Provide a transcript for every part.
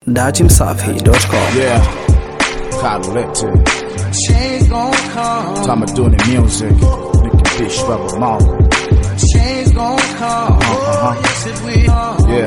datimsafi.com. Yeah, collected. Change gon' come. Time of doing the music. Nicky Fish, Rebel Mark. Change gon' come. Uh-huh. Yes, it will. Yeah,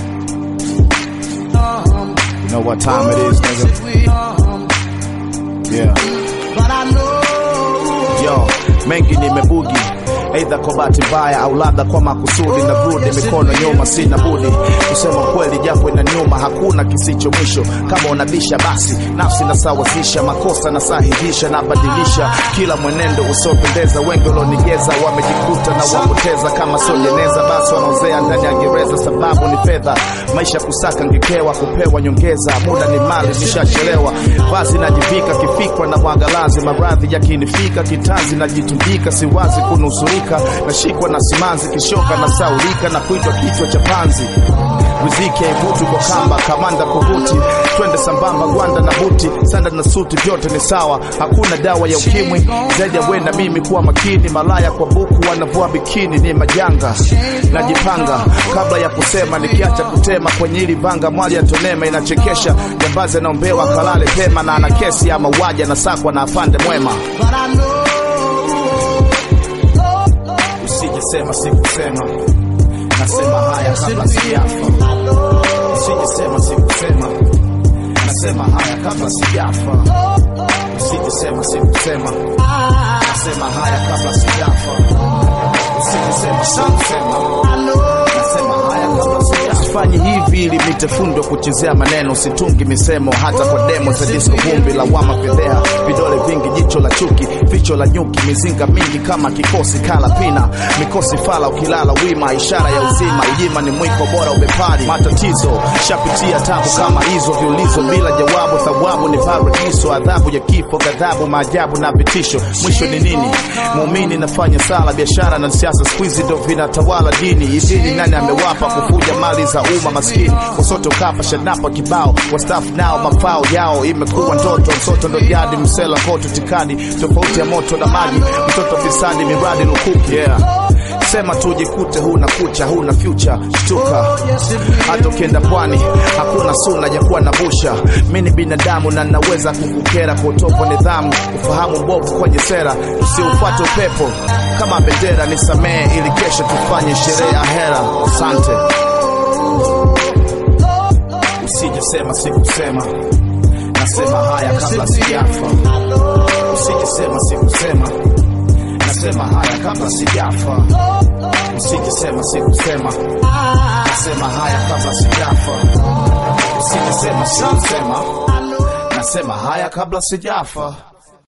Come. you know what time it is, Yes, nigga? it will. Come. Yeah. But I know. Yo, mengi nimebugi Aidha kwa bahati mbaya au labda kwa makusudi, na rudi mikono nyuma, sina budi kusema kweli, japo ina nyuma, hakuna kisicho mwisho. Kama unabisha basi nafsi nasawazisha, makosa nasahihisha, nabadilisha kila mwenendo usiopendeza. Wengi walionigeza wamejikuta na wapoteza, kama sio jeneza basi wanaozea ndani ya gereza, sababu ni fedha. Maisha kusaka ngekewa, kupewa nyongeza, muda ni mali, nishachelewa. Vazi najivika kifikwa na mwangalazi, maradhi yakinifika kitanzi, najitumbika, siwazi kunusurika, nashikwa na simanzi, kishoka na saulika na kuitwa kichwa cha panzi. Riziki haivuti kwa kamba, kamanda kuvuti, twende sambamba, gwanda na buti, sanda na suti, vyote ni sawa, hakuna dawa ya ukimwi zaidi ya we na mimi kuwa makini. Malaya kwa buku wanavua bikini, ni majanga. Najipanga kabla ya kusema, nikiacha kutema kwenye hili vanga, mwali ya tonema inachekesha. Jambazi anaombewa kalale pema, na ana kesi ya mauaji, anasakwa na afande mwema. But I know. Usijesema sikusema, nasema haya kabla sijafa. Usijesema sikusema, nasema haya kabla sijafa. Usijesema sikusema, nasema haya kabla sijafa. Usijesema sikusema, nasema haya kabla sijafa. Sifanyi hivi ili nitafundwa kuchezea maneno, situngi misemo hata kwa demo za disco, vumbi la wama fedheha, vidole vingi, jicho la chuki, vicho la nyuki, mizinga mingi kama kikosi kala pina, mikosi fala, ukilala wima, ishara ya uzima, ujima ni mwiko bora ubepari, matatizo shapitia tabu kama hizo, viulizo bila jawabu, thawabu ni paradiso, adhabu ya kifo, ghadhabu, maajabu na vitisho, mwisho ni nini? Muumini nafanya sala, biashara na siasa siku hizi ndo vinatawala dini. Idini nani amewapa kufuja mali za umma maskini? Wasoto kapa shanapa kibao, wastafu nao mafao yao imekuwa ndoto, msoto ndo jadi, msela ngoto tikadi, tofauti ya moto na maji, mtoto fisadi, miradi lukuki yeah. Sema tu jikute, huna kucha, huna future, shtuka. Hata ukienda pwani hakuna suna ya kuwa na busha. Mi ni binadamu na naweza kukukera kwa utovu wa nidhamu, ufahamu mbovu kwenye sera, usiufuate upepo kama bendera. Nisamehe ili kesho tufanye sherehe ya hera. Asante. Usijesema sikusema, nasema haya kabla sijafa. Usijesema sikusema, nasema haya kabla sijafa. Usijesema sikusema, nasema haya kabla sijafa. Usijesema sikusema, nasema haya kabla sijafa.